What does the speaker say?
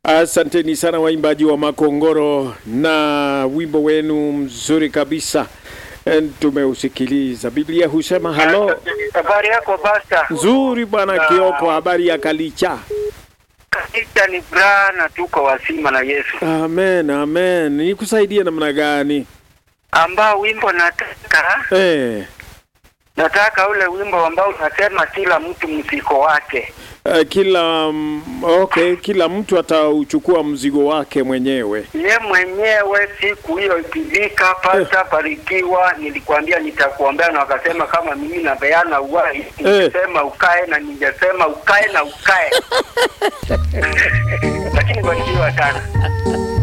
Asanteni sana waimbaji wa Makongoro na wimbo wenu mzuri kabisa. Eh, Tumeusikiliza. Biblia husema halo. Habari yako basta? Nzuri bwana Kioko, habari ya Kalicha. Kanisa ni bra na tuko wasima na Yesu. Amen, amen. Nikusaidie namna gani? Ambao wimbo nataka Eh, nataka ule wimbo ambao unasema kila mtu mziko wake. eh, kila mm, okay, kila mtu atauchukua mzigo wake mwenyewe. Ye mwenyewe siku hiyo ikifika, pasta barikiwa, nilikwambia nitakuombea, na wakasema kama mimi napeana uhai, ningesema ukae na ningesema ukae na ukae, lakini barikiwa sana.